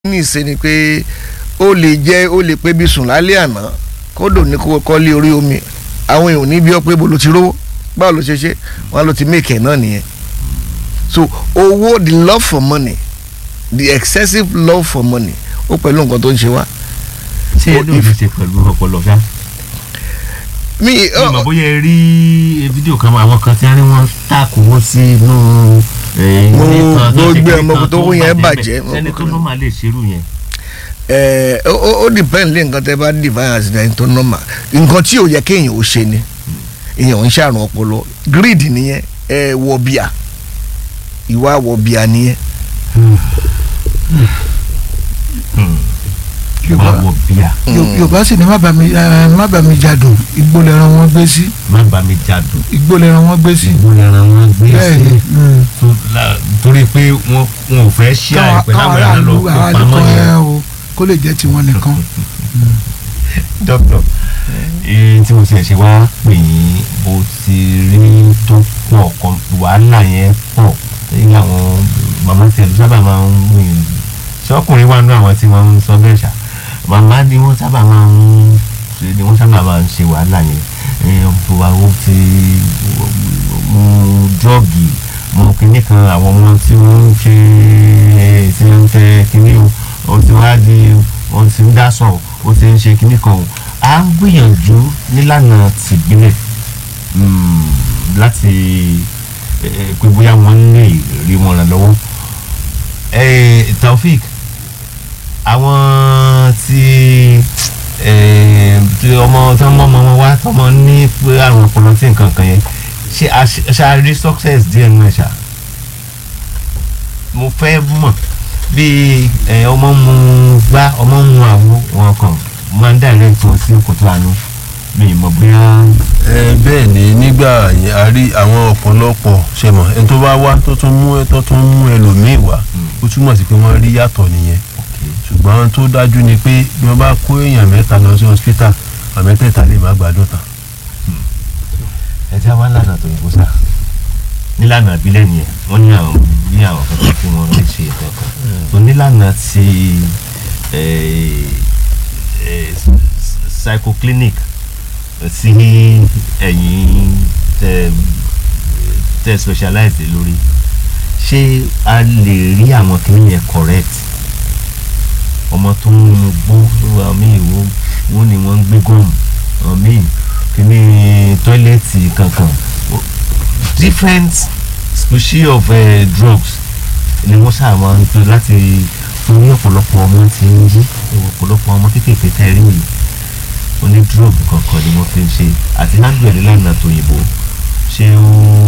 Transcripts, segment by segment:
ní ìṣe ni pé ó lè jẹ́ ó lè pé bí sùn lálẹ́ àná kódò ní kó kọ́lé orí omi àwọn èèyàn ní bí ọ pé bolo ti rówó báwo ló ṣe ṣe wọn ló ti make ẹ̀ náà nìyẹn so owó the love for money the excessive love for money ó pẹ̀lú nǹkan tó ń ṣe wá. ṣé ẹ lóò fi ṣe pẹ̀lú ọpọlọ ṣá. mi mi mọ̀ bóyá ẹ rí fídíò kan àwọn kan tí wọ́n ní wọ́n tàkù wọ́n sí inú Mo- ilé kan tó mo ṣe gbé kíní ọmọ kan tó wó yẹn bàjẹ́. ẹni tó normal lè ṣerú yẹn. ẹ ó ó- ó depend lé nǹkan tẹ́ bá divine accident tó normal nǹkan tí ò yẹ kéèyàn ó ṣe ni èèyàn ń ṣàrùn ọpọlọ greed nìyẹn ẹ wọ̀bìà ìwà wọ̀bìà nìyẹn má wọ bíà Yo- yorùbá sì ní má bà mí ẹ, má bà mí jadùn igbó lẹran wọn gbé sí má bá mi jádùn igbó lẹran wọn gbé sí ìgbó lẹ́ran wọn gbé bẹ́ẹ̀ ni sí mm. tó- la- torí pé wọ́n wọn ò fẹ́ ṣí káwọn àìpẹ́ káwọn láwọn ẹ̀rọ lọ aráàlú kó aráàlú pamọ́ kan ẹ yẹn. o kó lè jẹ́ tiwọn nìkan. dókítà ee tí mo ti ẹ̀ ṣe wá pè yín bó ti rí tó pọ̀ kan wàhálà yẹn pọ̀ lẹ́yìn àwọn màmá tí ẹ̀lú sábà máa ń wìn ṣọ́kùnrin wà nínú àwọn tí wọ́n ń sọ bẹ́ẹ̀ ṣá màmá ni wọ́n sábà máa ń ṣe ni wọ́n sábà máa ń ṣe wàhálà yẹn ẹ̀ ọ̀pọ̀ àwọn ti mu dọ́ọ̀gì mu kinní kan àwọn ọmọ tí wọ́n ń ṣe tí wọ́n ń tẹ kinní o ó ti wá di wọ́n ti ń dá sọ̀ ó ti ń ṣe kinní kan o à ń gbìyànjú nílànà tìbílẹ̀ mm, láti eh, pé bóyá wọ́n lè rí wọn ràn lọ́wọ́ Eh, Taofik àwọn tí eh, tí ọmọ tí wọ́n mọ ọmọ wọn wá tọmọ ní pé àrùn ọpọlọ tí nǹkan kan yẹn ṣe a- ṣe a rí success díẹ̀ nínú ẹ̀ ṣá mo fẹ́ mọ̀ bí ẹ, ọmọ mu gbá ọmọ mu àwo wọn kàn máa ń direct wọn sí kòtò àánú mi ì mọ̀ bóyá ẹ bẹ́ẹ̀ ni nígbà yẹn a rí àwọn ọ̀pọ̀lọpọ̀ ṣe mọ̀ ẹni tó bá wá tó tún mú tó tún mú ẹlòmíì wá ó túmọ̀ sí pé wọ́n rí yàtọ̀ nìyẹn ṣùgbọ́n ohun tó dájú ni pé bí wọ́n bá kó èèyàn mẹ́ta lọ sí hospital àmẹ́tẹ̀ẹ̀ta lè má gbádùn tán. ẹ já wá lànà tó yìnbó sá nílànà ìbílẹ̀ nìyẹn wọ́n ní àwọn ní àwọn kankan tí wọ́n lè ṣe ètò ọkàn tó nílànà ti eh, eh, psychoclinic sí ẹ̀yìn tẹ tẹ specialize lórí ṣé a lè rí àwọn kìnìún yẹn correct ọmọ tó ń mu gbó àwọn míì wo wo ni wọ́n ń gbé gọ́ọ̀mù àwọn míì kìíní tọ́ílẹ̀tì kankan O- different species of uh, drugs ni wọ́n sábà máa ń pè láti fún ní ọ̀pọ̀lọpọ̀ ọmọ tí ń yí ọ̀pọ̀lọpọ̀ ọmọ kéékèèké tẹ́ rí yìí oní drug kankan ni wọ́n fi ń ṣe àti handle ẹ̀ nílànà tòyìnbó ṣé ó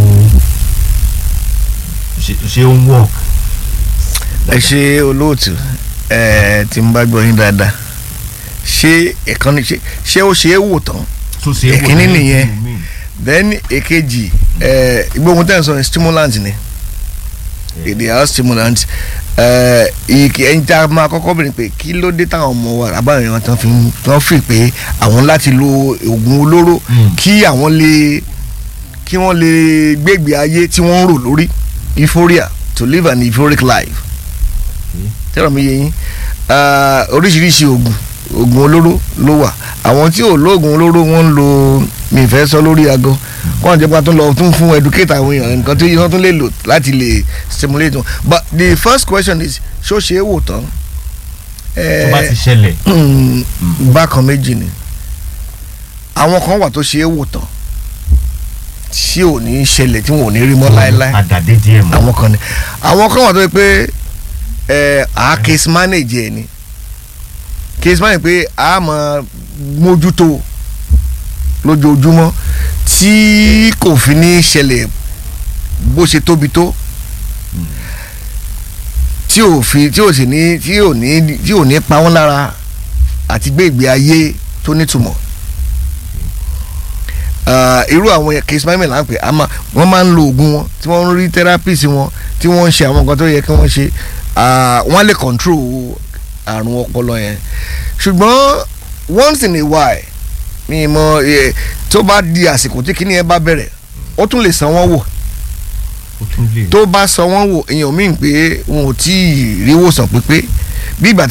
ṣé- ṣé ó ń work. ẹ ṣe olóòtú ẹ tí n bá gbọ́ yín dáadáa ṣé ìkànnì ṣe ṣé ó ṣe é wò tán tó ṣe é wò Èkíní ní nìyẹn. ìlú míì. then èkejì ẹ gbóhùn tẹ̀ ń sọ ní stimulant ni èdè àwọn stimulant ẹ ìkì ẹni tá a máa kọ́kọ́ bẹ̀rẹ̀ pé kí ló dé táwọn ọmọ wa àbáyọ̀ wọn tán fi ń tán fi pé àwọn láti lo oògùn olóró Mm. kí àwọn lè kí wọ́n lè gbégbé ayé tí wọ́n ń rò lórí euphoria to live an euphoric life tẹ́lọ̀ mi yé yín Ah, oríṣiríṣi oògùn oògùn olóró ló wà àwọn tí ò lóògùn olóró wọ́n ń lo mi fẹ́ sọ lórí aago kọ́ńtà jẹ́ pé wọ́n tún lọ tún fún educate àwọn èèyàn nǹkan tí wọ́n tún lè lò láti lè stimulate wọn but the first question is ṣó ṣe é wò tán tó bá ti ṣẹlẹ̀ Mm, bákan méjì ni àwọn kan wà tó ṣe é wò tán tí ò ní ṣẹlẹ̀ tí wọn ò ní rí mọ́ láéláé àdàdé díẹ̀ mọ́. àwọn kan ni àwọn kan wà tó yẹ pé ẹ à case manage ẹ ni case manage pé a máa mójútó lójoojúmọ́ tí kò fi ní ṣẹlẹ̀ bó ṣe tóbi tó tí ò fi tí ò sì ní tí ò ní tí ò ní pa wọ́n lára àti gbé ìgbé ayé tó nítumọ̀ Ah, irú àwọn case management là ń pè àmọ́ wọ́n máa ń lo oògùn wọn tí wọ́n ń rí therapist wọn tí wọ́n ń ṣe àwọn nǹkan tó yẹ kí wọ́n ṣe ah, wọ́n lè control àrùn ọpọlọ yẹn ṣùgbọ́n once in a while mi mọ eh, tó bá di àsìkò tí kíní yẹn bá bẹ̀rẹ̀ ó tún lè san wọ́n wò ó tún lè tó bá san wọ́n wò èèyàn míì pé wọn ò tí ì rí wòsàn pípé bí ìgbà